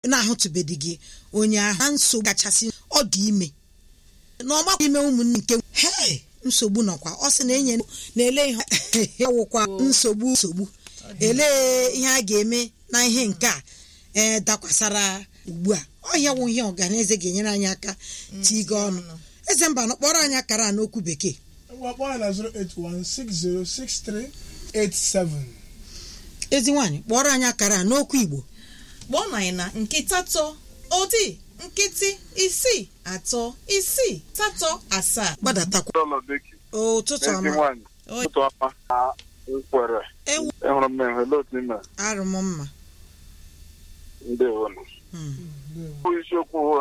na-ahụtụbeghị gị onye ahụ na nsogbu kachasị ọ dị ime na ọgbakọ ime ụmụnne nke hei nsogbu nọkwa ọ sị na enye na-ele ihe ọwụkwa nsogbu nsogbu elee ihe a ga-eme na ihe nke a ee dakwasara ugbu a ọhịa wụ ihe ọganeze ga-enyere anyị aka tigo ọnụ eze mba nọ kpọrọ anyị akara a n'okwu bekee Wakpọ anyị na 081606387. ezi nwaanyị kpọrọ anyị akara a n'okwu igbo kpọọ na anyị na nkịta tọ odi nkịtị isii atọ isii satọ asaa gbadatakwa ụlọ beki ụtụtụ ezi ọma nwaanyị Oi. ụtụtụ ọma na nkwere ewu ịhụrụ m enwe otu ime arụ m mma ndị ụnụ Hmm. Ndewo. bụ isiokwu